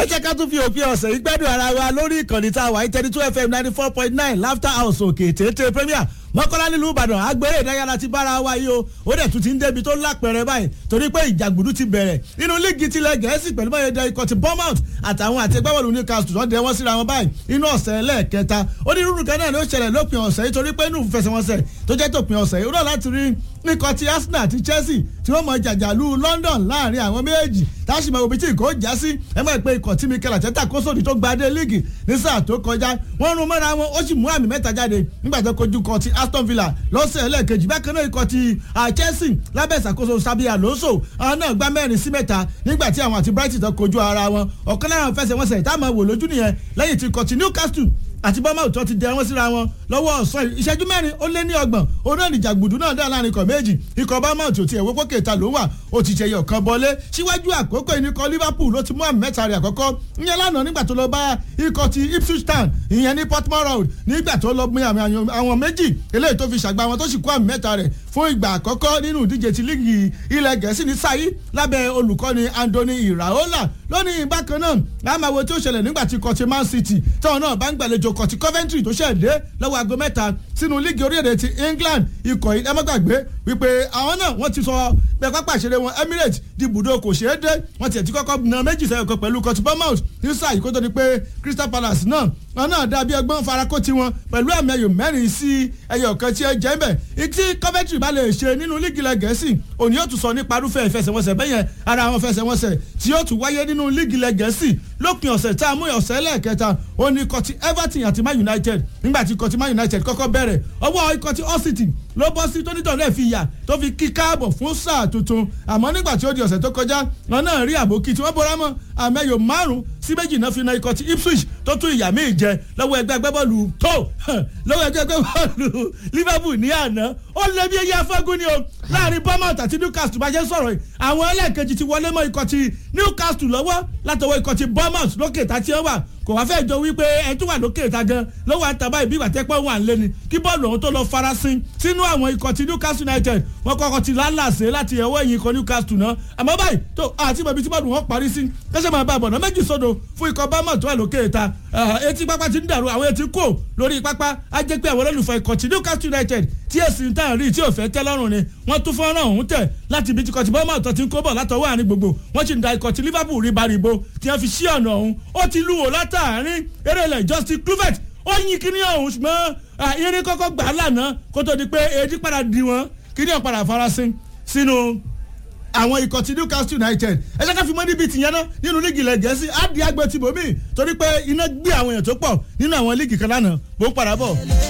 jẹ́ ká tún fi òpin ọ̀sẹ̀ yìí gbẹ́dùn ara wa lórí ìkànnì tá a wà ní thirty two fm ninety four point nine laughter house òkè tètè premier mọ́kànlá nílùú ìbàdàn agbèrè ìdárayá ti bára wa yìí o ó dẹ̀ tún ti ń débi tó lápẹ̀rẹ̀ báyìí torí pé ìjàgbùdú ti bẹ̀rẹ̀ nínú líìgì tilẹ̀ gẹ̀ẹ́sì pẹ̀lú báyìí dẹ ikọ̀ ti bournemouth àtàwọn àti ẹgbẹ́wọ̀lù newcastle tó dẹ wọ́n síra wọn báyìí inú ọ̀sẹ̀ lẹ́ẹ̀kẹta onírúurú kan náà ló ṣẹlẹ̀ lópin ọ̀sẹ̀ yìí torí pé inú ìfẹsẹ̀wọnsẹ̀ tó jẹ́ tòpin ọ̀sẹ̀ yìí ó rọ̀ láti rí ikọ̀ ti arsenal àti chelsea tí wọ́n mọ jàjàlú london láàrin àwọn méjèèjì táṣìmọ̀ òbí tí kò já sí ẹ mọ̀ pé ikọ̀ tí mikel àtẹ́tà kó sódì tó gba adé líìgì ní sáà tó kọjá wọ́n rún mọ́ra wọn ó sì mú àmì mẹ́ta jáde nígbà tó kojú kọ ti aston villa lọ́sẹ̀ ẹlẹ́ẹ̀kejì bákan náà ikọ̀ ti chelsea lábẹ́ ìṣàkóso sabi alonso àwọn náà gbá mẹ́rin sí mẹ́ta nígbà tí àwọn àti brighton tó kojú ara wọn ọ̀kan lára fẹsẹ̀wọnsẹ̀ táwọn wò lójú nìyẹn lẹ́yìn tí ikọ̀ ti newcastle àti bọ́mọ̀ tó ti dẹ wọ́n síra wọn lọ́wọ́ ọ̀sán ìṣẹ́jú mẹ́rin ó lé ní ọgbọ̀n òun náà nìjà gbùdú náà dá láàrin ikọ̀ méjì ikọ̀ bọ́mọ̀ tó ti ẹ̀wọ́ pókè ta ló wà ó ti ṣẹyọ kan bọ́lé síwájú àkókò ìníkọ̀ liverpool ló ti mú àmì mẹ́ta rẹ̀ àkọ́kọ́ ìyẹn lánàá nígbà tó lọ bá ikọ̀ ti ipswich town ìyẹn ní portmore road nígbà tó lọ mú àmì àwọn méjì eléyìí tó fi ṣàgbá wọn tó sì kó àmì mẹ́ta rẹ̀ fún ìgbà àkọ́kọ́ nínú ìdíje ti líìgì ilẹ̀ gẹ̀ẹ́sì ní sáyé lábẹ́ olùkọ́ni andoni iraola lónìí bákan náà lámàwo tí ó ṣẹlẹ̀ nígbà tí kọtí man city táwọn náà bá ń gbàlejò kọtí coventry tó ṣẹ̀ dé lọ́wọ́ aago mẹ́ta sínú líìgì orílẹ̀-èdè ti england ikọ̀ yìí ẹmọ́gbàgbé wípé àwọn náà wọ́n ti sọ pé pápá ìṣeré wọn emirates di ibùdó kò ṣeé dé wọ́n tiẹ̀ ti kọ́kọ́ na méjì sẹ́yìn kan pẹ̀lú kọtí bournemouth ní sáà yìí kó tó di pé crystal palace náà wọn náà dàbí ẹgbọ́n farakó tiwọn pẹ̀lú ẹ̀mí ẹyọ mẹ́rin sí ẹyọ kan tí ẹ jẹ́ ń bẹ̀ tí coventry bá lè ṣe nínú líìgì ilẹ̀ gẹ̀ẹ́sì òní yóò tún sọ nípa irúfẹ́ ìfẹsẹ̀wọnsẹ̀ bẹ́yẹn ara àwọn fẹsẹ̀wọnsẹ̀ tí yóò tún wáyé nínú líìgì ilẹ̀ gẹ̀ẹ́sì lópin ọ̀sẹ̀ tá a mú ọ̀sẹ̀ lẹ́ẹ̀kẹta ó ní ikọ̀ ti everton àti man united nígbà tí ikọ̀ ti man united kọ́kọ́ bẹ̀rẹ̀ ọwọ́ ikọ̀ ti all city ló bọ́ sí tónítọ̀ náà fi yà tó fi kí káàbọ̀ fún sáà tuntun àmọ́ nígbà tí ó di ọ̀sẹ̀ tó kọjá wọn náà rí àbókí tí wọ́n bọ́ra mọ́ àmẹ́yò márùn-ún sí méjì náà fi na ikọ̀ ti ipswich tó tún ìyá míì jẹ lọ́wọ́ ẹgbẹ́ agbábọ́ọ̀lù tó lọ́wọ́ ẹgbẹ́ agbábọ́ọ̀lù liverpool ní àná ó lé bí eyín afẹ́gún ni o láàrin bournemouth àti newcastle bá jẹ́ sọ̀rọ̀ yìí àwọn ẹlẹ́ẹ̀kejì ti wọlé mọ́ ikọ̀ ti newcastle lọ́wọ́ látọwọ́ ikọ̀ ti bournemouth lókè tá tí ó wà kò wá fẹ́ jọ wípé ẹ tún wà lókè ìta gan lọ́wọ́ àtàbá ìbí ìgbà tẹ́pẹ́ wà lé ni kí bọ́ọ̀lù ọ̀hún tó lọ farasin sínú àwọn ikọ̀ ti newcastle united wọ́n kọ́kọ́ ti lálàsẹ̀ láti ẹ̀wọ́ ẹ̀yìn ikọ̀ newcastle náà àmọ́ báyìí tó àti bàbí tí bọ́ọ̀lù wọn parí sí kẹ́sẹ̀ máa bá a bọ̀nà méjì sódò fún ikọ̀ bámọ̀ tó wà lókè ìta etí pápá ti ń dàrú àwọn etí kò lórí pápá á jẹ́ pé àwọn olólùfẹ́ ikọ̀ ti newcastle united tí èsì ń tàn rí tí ò fẹ́ tẹ́ lọ́rùn ni wọ́n tún fọ́nrán ọ̀hún tẹ̀ láti ibi tí ikọ̀ ti bọ́ọ̀mọ̀ tó ti ń kó bọ̀ látọwọ́ àárín gbogbo wọ́n ti ń da ikọ̀ ti liverpool rí baribo tí wọ́n fi sí ọ̀nà ọ̀hún ó ti lù wò látàárín erélẹ̀ justin kluvet ó yin kíní ọ̀hún ṣùgbọ́n irin kọ́kọ́ gbà á lànà kó tó di pé èdè padà di wọn kíní ọ̀ padà farasin sínú àwọn ikọ̀ ti newcastle united ẹ ṣe ká fi mọ́ níbi tìyẹn náà nínú líìgì ilẹ̀ gẹ̀ẹ́sì á di agbẹ́ tìbòmí torí pé iná gbé àwọn èèyàn tó pọ̀ nínú àwọn líìgì kan lánàá bó ń padà bọ̀.